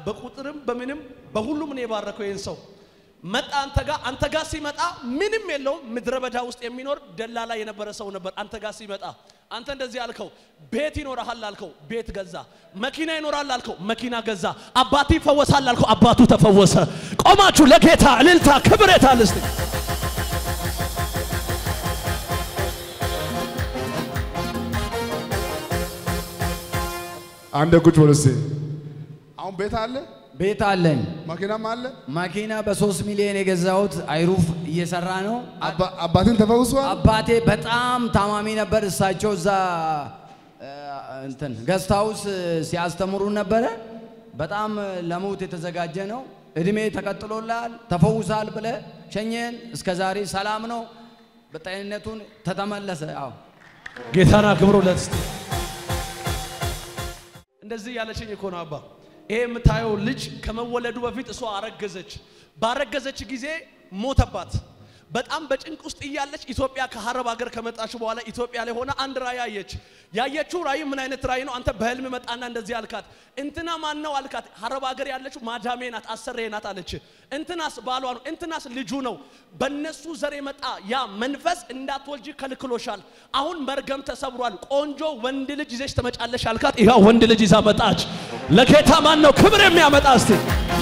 በቁጥርም በምንም በሁሉም ነው የባረከው ይህን ሰው መጣ አንተ ጋር አንተ ጋር ሲመጣ ምንም የለውም ምድረ በዳ ውስጥ የሚኖር ደላላ የነበረ ሰው ነበር አንተ ጋር ሲመጣ አንተ እንደዚህ አልከው ቤት ይኖርሃል አልከው ቤት ገዛ መኪና ይኖራል አልከው መኪና ገዛ አባቴ ይፈወሳል አልከው አባቱ ተፈወሰ ቆማችሁ ለጌታ እልልታ ክብሬታ ልስጥ አንድ ቁጭ በል እስቲ። አሁን ቤት አለ፣ ቤት አለኝ። መኪናም አለ። መኪና በሶስት ሚሊዮን የገዛሁት አይሩፍ እየሰራ ነው። አባ- አባትን ተፈውሷል። አባቴ በጣም ታማሚ ነበር። እሳቸው እዛ እ፣ እንትን ገስት ሃውስ ሲያስተምሩ ነበረ። በጣም ለሞት የተዘጋጀ ነው። እድሜ ተቀጥሎላል፣ ተፈውሳል ብለ ሸኘን። እስከ ዛሬ ሰላም ነው። በጤንነቱን ተተመለሰ። አዎ ጌታን አክብሩለት እስቲ። እንደዚህ ያለችኝ እኮ ነው አባ። ይሄ የምታየው ልጅ ከመወለዱ በፊት እሷ አረገዘች። ባረገዘች ጊዜ ሞተባት። በጣም በጭንቅ ውስጥ እያለች ኢትዮጵያ ከሀረብ ሀገር ከመጣች በኋላ ኢትዮጵያ ላይ ሆነ አንድ ራእይ አየች። ያየችው ራእይ ምን አይነት ራእይ ነው? አንተ በህልም መጣና እንደዚህ አልካት። እንትና ማን ነው አልካት። ሀረብ ሀገር ያለችው ማዳሜ ናት፣ አሰሬ ናት አለች። እንትናስ ባሏ ነው፣ እንትናስ ልጁ ነው። በነሱ ዘር የመጣ ያ መንፈስ እንዳትወልጂ ከልክሎሻል። አሁን መርገም ተሰብሯል። ቆንጆ ወንድ ልጅ ይዘሽ ትመጫለሽ አልካት። ይኸው ወንድ ልጅ ይዛ መጣች። ለጌታ ማን ነው ክብር የሚያመጣ እስቲ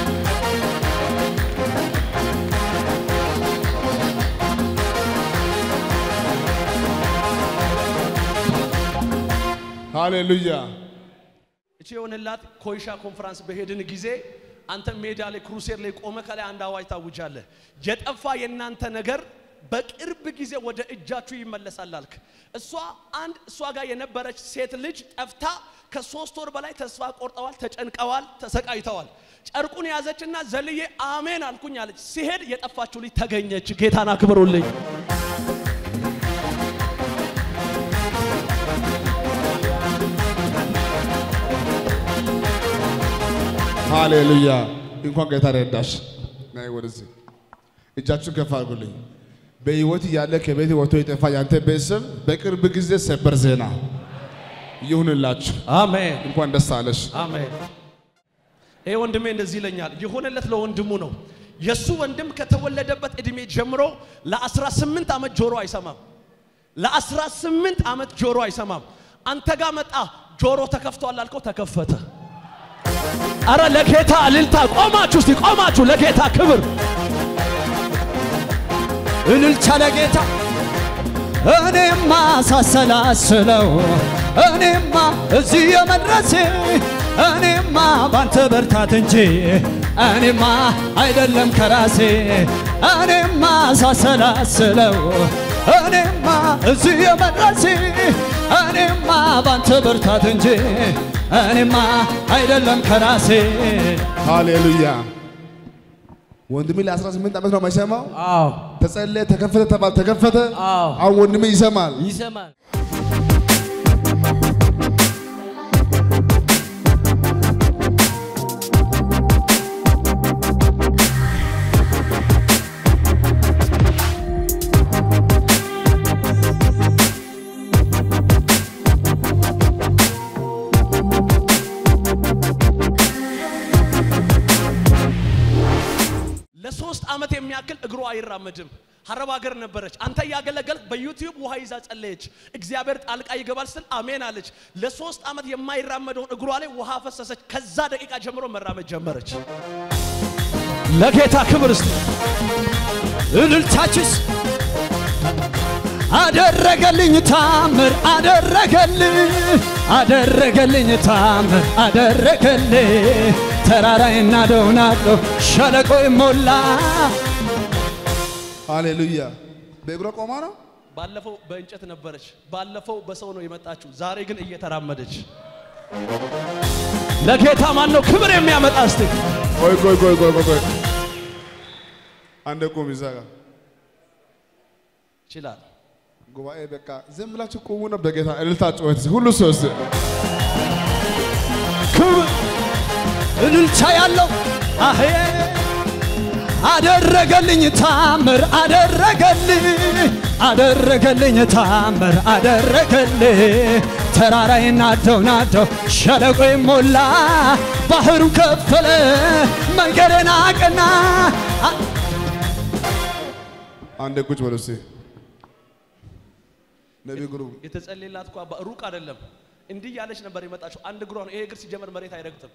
ሃሌሉያ። እቺ የሆነላት ኮይሻ ኮንፈረንስ በሄድን ጊዜ አንተ ሜዳ ላይ ክሩሴር ላይ ቆመ ከላይ አንድ አዋጅ ታውጃለህ። የጠፋ የእናንተ ነገር በቅርብ ጊዜ ወደ እጃችሁ ይመለሳል አልክ። እሷ አንድ እሷ ጋር የነበረች ሴት ልጅ ጠፍታ ከሶስት ወር በላይ ተስፋ ቆርጠዋል፣ ተጨንቀዋል፣ ተሰቃይተዋል። ጨርቁን ያዘችና ዘልዬ አሜን አልኩኝ አለች። ሲሄድ የጠፋችው ልጅ ተገኘች። ጌታን አክብሩልኝ። ሃሌሉያ። እንኳን ጌታ ረዳሽ። ናይ ወደዚህ እጃችሁን ከፍ አድርጉልኝ። በህይወት እያለ ከቤት ወጥቶ የጠፋ ያንተ ቤተሰብ በቅርብ ጊዜ ሰበር ዜና ይሁንላችሁ። አሜን እንኳን ደስ አለሽ። አሜን። ይሄ ወንድሜ እንደዚህ ይለኛል። የሆነለት ለወንድሙ ነው። የሱ ወንድም ከተወለደበት እድሜ ጀምሮ ለ18 ዓመት ጆሮ አይሰማም። ለ18 ዓመት ጆሮ አይሰማም። አንተ ጋር መጣ፣ ጆሮ ተከፍቷል አልከው፣ ተከፈተ። አረ ለጌታ እልልታ! ቆማችሁ እስቲ ቆማችሁ ለጌታ ክብር እልልታ ለጌታ እኔማ ሳሰላስለው እኔማ እዚህ የመድረሴ እኔማ ባንተ በርታት እንጂ እኔማ አይደለም ከራሴ እኔማ ሳሰላስለው እኔማ እዚህ የመድረሴ እኔማ ባንተ በርታት እንጂ እኔማ አይደለም ከራሴ ሃሌሉያ። ወንድሜ ለ18 ዓመት ነው የማይሰማው። አዎ ተጸለየ፣ ተከፈተ ተባለ፣ ተከፈተ። አዎ አሁን ወንድሜ ይሰማል። ይሰማል። ለሶስት ዓመት የሚያክል እግሯ አይራመድም። ሀረብ ሀገር ነበረች። አንተ እያገለገልክ በዩቲዩብ ውሃ ይዛ ጸለየች። እግዚአብሔር ጣልቃ ይገባል ስል አሜን አለች። ለሶስት ዓመት የማይራመደውን እግሯ ላይ ውሃ ፈሰሰች። ከዛ ደቂቃ ጀምሮ መራመድ ጀመረች። ለጌታ ክብር እስቲ እልልታችስ አደረገልኝ ታምር አደረገልኝ አደረገልኝ ታምር አደረገልኝ ተራራይና ደውናዶ ሸለቆ ሞላ ሃሌሉያ። በእግሯ ቆማ ነው። ባለፈው በእንጨት ነበረች፣ ባለፈው በሰው ነው የመጣችው። ዛሬ ግን እየተራመደች ለጌታ ማን ነው ክብር የሚያመጣ እስቲ ቆይ ቆይ ቆይ ቆይ ቆይ ቆይ አንድ ቁም ይዛ ጋር ይችላል። ጉባኤ በቃ ዝም ብላችሁ ቁሙ ነው። በጌታ እልልታ ጩኸት ሁሉ ሰው እስቲ ክብር እልልታ ያለው አሄ አደረገልኝ ታምር አደረገልኝ አደረገልኝ ታምር አደረገልኝ ተራራይ ናደው ናደው ሸለቆ ሞላ ባህሩ ከፈለ መንገድን አቀና አ- አንድ ቁጭ በሉ እስኪ። ነቢይ ግሩም የተጸለየላት እኮ አባ ሩቅ አይደለም። እንዲህ ያለች ነበር የመጣችው። አንድ እግሯ ነው። ይሄ እግር ሲጀመር መሬት አይረግጥም።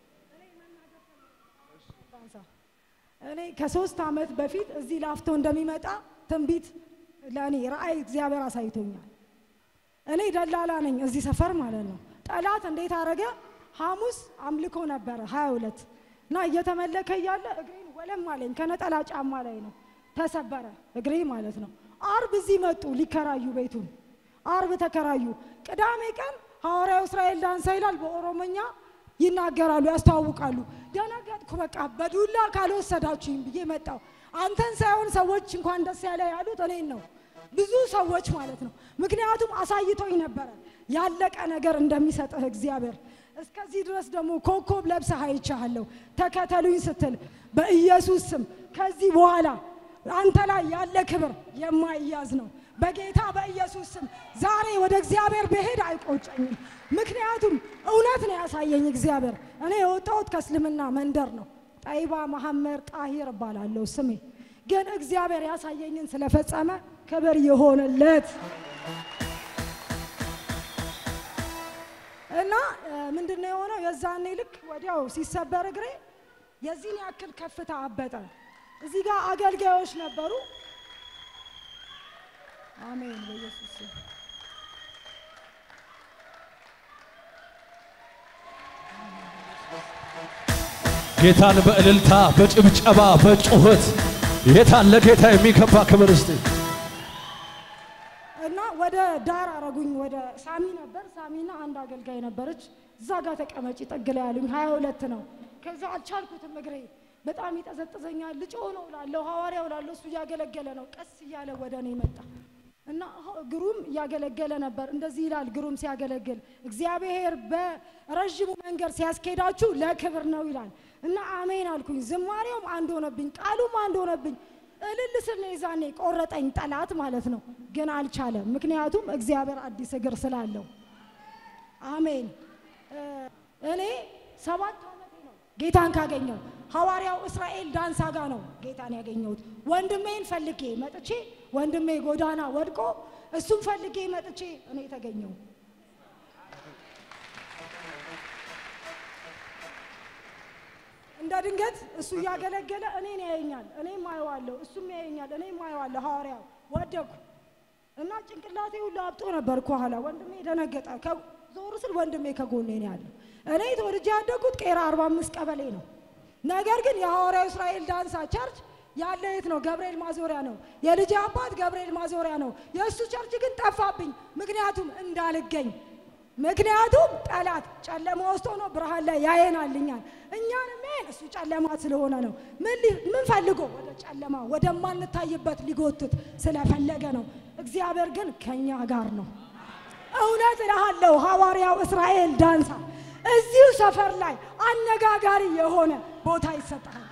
እኔ ከሶስት ዓመት በፊት እዚህ ላፍቶ እንደሚመጣ ትንቢት ለእኔ ራእይ እግዚአብሔር አሳይቶኛል። እኔ ደላላ ነኝ እዚህ ሰፈር ማለት ነው። ጠላት እንዴት አረገ? ሐሙስ አምልኮ ነበረ ሀያ ሁለት እና እየተመለከ እያለ እግሬን ወለም አለኝ ከነጠላ ጫማ ላይ ነው ተሰበረ እግሬ ማለት ነው። አርብ እዚህ መጡ ሊከራዩ ቤቱን አርብ ተከራዩ። ቅዳሜ ቀን ሐዋርያው እስራኤል ዳንሳ ይላል በኦሮሞኛ ይናገራሉ፣ ያስተዋውቃሉ። ደነገጥኩ። በቃ በዱላ ካልወሰዳችሁኝ ብዬ መጣሁ። አንተን ሳይሆን ሰዎች እንኳን ደስ ያለ ያሉት እኔን ነው፣ ብዙ ሰዎች ማለት ነው። ምክንያቱም አሳይቶኝ ነበረ ያለቀ ነገር እንደሚሰጥህ እግዚአብሔር። እስከዚህ ድረስ ደግሞ ኮከብ ለብሰህ አይቻለሁ። ተከተሉኝ ስትል በኢየሱስ ስም ከዚህ በኋላ አንተ ላይ ያለ ክብር የማይያዝ ነው። በጌታ በኢየሱስ ስም ዛሬ ወደ እግዚአብሔር ብሄድ አይቆጨኝም። ምክንያቱም እውነት ነው ያሳየኝ እግዚአብሔር። እኔ የወጣሁት ከእስልምና መንደር ነው። ጠይባ መሐመድ ጣሂር እባላለሁ ስሜ። ግን እግዚአብሔር ያሳየኝን ስለፈጸመ ክብር ይሆንለት እና ምንድን ነው የሆነው? የዛኔ ልክ ወዲያው ሲሰበር እግሬ የዚህን ያክል ከፍታ አበጠ። እዚህ ጋር አገልጋዮች ነበሩ። አሜን በኢየሱስ ስም። ጌታን በእልልታ በጭብጨባ በጩኸት የታለ ጌታ የሚከባ ክብር እስቲ እና ወደ ዳር አረጉኝ። ወደ ሳሚ ነበር። ሳሚና አንድ አገልጋይ ነበረች። እዛ ጋር ተቀመጪ ጥግ ላይ ያሉኝ። ሀያ ሁለት ነው። ከዛ አልቻልኩትም። እግሬ በጣም ይጠዘጥዘኛል። ልጮ ነው ላለሁ ሐዋርያው ላለሁ እሱ እያገለገለ ነው። ቀስ እያለ ወደ እኔ መጣ እና ሆ- ግሩም እያገለገለ ነበር። እንደዚህ ይላል ግሩም ሲያገለግል እግዚአብሔር በረዥሙ መንገድ ሲያስኬዳችሁ ለክብር ነው ይላል እና አሜን አልኩኝ። ዝማሬውም አንድ ሆነብኝ፣ ቃሉም አንድ ሆነብኝ። እልል ስል ነው የዛኔ ቆረጠኝ ጠላት ማለት ነው። ግን አልቻለም፣ ምክንያቱም እግዚአብሔር አዲስ እግር ስላለው። አሜን። እ፣ እኔ ሰባት ዓመቴ ነው ጌታን ካገኘው። ሐዋርያው እስራኤል ዳንሳ ጋ ነው ጌታን ያገኘሁት። ወንድሜን ፈልጌ መጥቼ ወንድሜ ጎዳና ወድቆ እሱም ፈልጌ መጥቼ እኔ ተገኘው። እንደ ድንገት እሱ እያገለገለ እኔን ያየኛል፣ እኔም አየዋለሁ፣ እሱም ያየኛል፣ እኔም አየዋለሁ። ሐዋርያው ወደኩ እና ጭንቅላቴ ሁሉ አብጦ ነበር ከኋላ። ወንድሜ ደነገጠ። ከ- ዞር ስል ወንድሜ ከጎኔ ነው ያለው። እኔ ተወልጄ ያደግኩት ቄራ 45 ቀበሌ ነው። ነገር ግን የሐዋርያው እስራኤል ዳንሳ ቸርች ያለ የት ነው? ገብርኤል ማዞሪያ ነው። የልጅ አባት ገብርኤል ማዞሪያ ነው። የእሱ ቸርች ግን ጠፋብኝ፣ ምክንያቱም እንዳልገኝ ምክንያቱም ጠላት ጨለማ ውስጥ ሆኖ ብርሃን ላይ ያየናልኛል። እኛን የሚያየን እሱ ጨለማ ስለሆነ ነው። ምን ሊ- ምን ፈልጎ ወደ ጨለማ ወደማንታይበት ሊጎትት ስለፈለገ ነው። እግዚአብሔር ግን ከኛ ጋር ነው። እውነት እልሃለሁ ሐዋርያው እስራኤል ዳንሳ እዚሁ ሰፈር ላይ አነጋጋሪ የሆነ ቦታ ይሰጣል።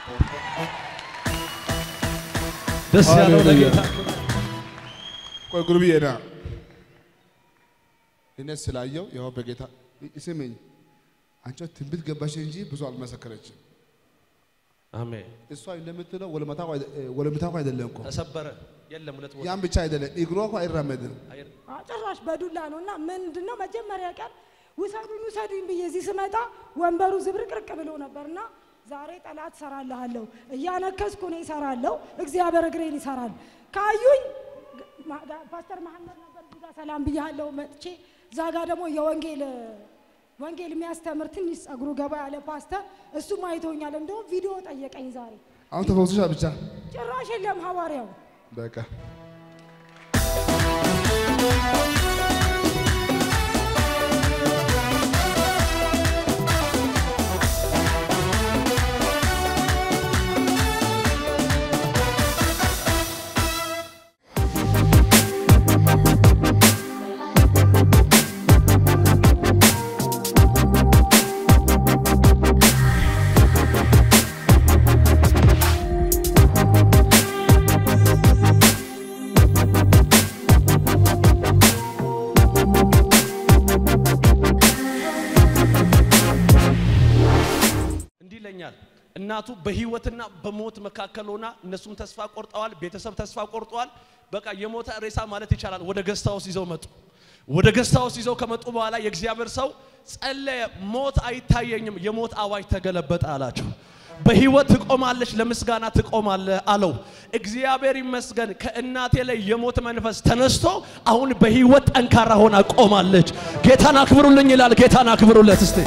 ደስ ያለው ሃሌሉያ። ለጌታ ቆይ ጉርብዬ ና እኔ ስላየው ያው በጌታ ስሜኝ አንቺ ትንቢት ገባሽ እንጂ ብዙ አልመሰከረችም። አሜን። እሷ እንደምትለው ወለመታው አይደ- እ፣ ወለምታው አይደለም እኮ ተሰበረ የለም ሁለት ቦታ ያን ብቻ አይደለም እግሯ እኮ አይራመድም። አየር አ- ጭራሽ በዱላ ነው እና ምንድን ነው መጀመሪያ ቀን ውሰዱኝ ውሰዱኝ ብዬ እዚህ ስመጣ ወንበሩ ዝብርቅርቅ ብሎ ነበር እና ዛሬ ጠላት ሰራልሃለሁ እያነከስኩ እኔ እሰራለሁ፣ እግዚአብሔር እግሬን ይሰራል። ካዩኝ ግ- ማ- ጋ- ፓስተር መሐመድ ነበር እዚህ ጋር ሰላም ብያለሁ መጥቼ እዛ ጋር ደግሞ የወንጌል ወንጌል የሚያስተምር ትንሽ ጸጉሩ ገባ ያለ ፓስተር እሱም አይቶኛል። እንደውም ቪዲዮ ጠየቀኝ ዛሬ። አሁን ተፈውሰሻል ብቻ ጭራሽ የለም ሐዋርያው በቃ እናቱ በህይወትና በሞት መካከል ሆና እነሱም ተስፋ ቆርጠዋል፣ ቤተሰብ ተስፋ ቆርጠዋል። በቃ የሞተ ሬሳ ማለት ይቻላል ወደ ገስታ ውስጥ ይዘው መጡ። ወደ ገስታ ውስጥ ይዘው ከመጡ በኋላ የእግዚአብሔር ሰው ጸለየ። ሞት አይታየኝም፣ የሞት አዋጅ ተገለበጠ አላቸው። በህይወት ትቆማለች፣ ለምስጋና ትቆማለህ አለው። እግዚአብሔር ይመስገን ከእናቴ ላይ የሞት መንፈስ ተነስቶ አሁን በህይወት ጠንካራ ሆና ቆማለች። ጌታን አክብሩልኝ ይላል። ጌታን አክብሩለት እስቲ።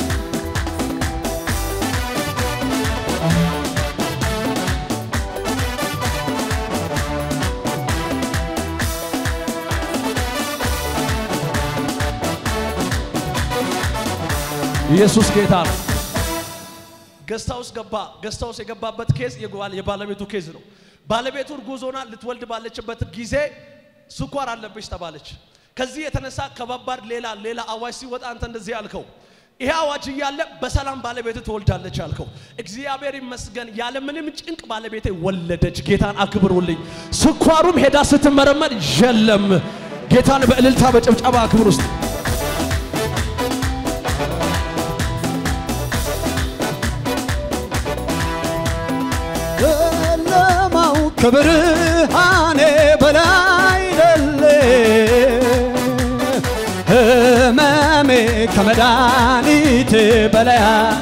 ኢየሱስ ጌታ ነው። ገስታ ውስጥ ገባ። ገስታ ውስጥ የገባበት ኬዝ የጓል- የባለቤቱ ኬዝ ነው። ባለቤቱ እርጉዝ ሆና ልትወልድ ባለችበት ጊዜ ስኳር አለብሽ ተባለች። ከዚህ የተነሳ ከባባድ ሌላ ሌላ አዋጅ ሲወጣ አንተ እንደዚህ ያልከው ይሄ አዋጅ እያለ በሰላም ባለቤት ትወልዳለች ያልከው፣ እግዚአብሔር ይመስገን ያለ ምንም ጭንቅ ባለቤቴ ወለደች። ጌታን አክብሩልኝ። ስኳሩም ሄዳ ስትመረመር የለም። ጌታን በእልልታ በጭብጨባ አክብር ውስጥ ጨለማው ከብርሃኔ በላይ ደለ ህመሜ ከመድኃኒቴ በላይ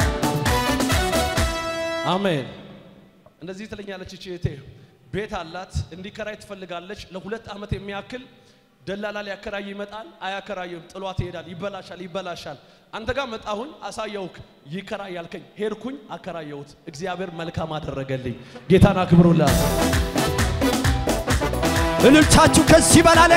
አሜን። እንደዚህ ትለኛለች እቺ እህቴ። ቤት አላት፣ እንዲከራይ ትፈልጋለች። ለሁለት ዓመት የሚያክል ደላላ ሊያከራይ ይመጣል፣ አያከራይም፣ ጥሏት ይሄዳል። ይበላሻል፣ ይበላሻል። አንተ ጋር መጣሁኝ፣ አሳየውክ፣ ይከራይ ያልከኝ፣ ሄድኩኝ፣ አከራየሁት። እግዚአብሔር መልካም አደረገልኝ። ጌታን አክብሩላት። እልልታችሁ ከዚህ በላለ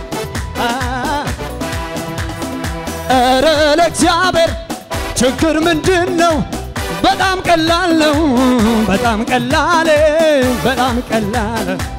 ኧረ ለእግዚአብሔር ችግር ምንድን ነው? በጣም ቀላል ነው። በጣም ቀላል በጣም ቀላል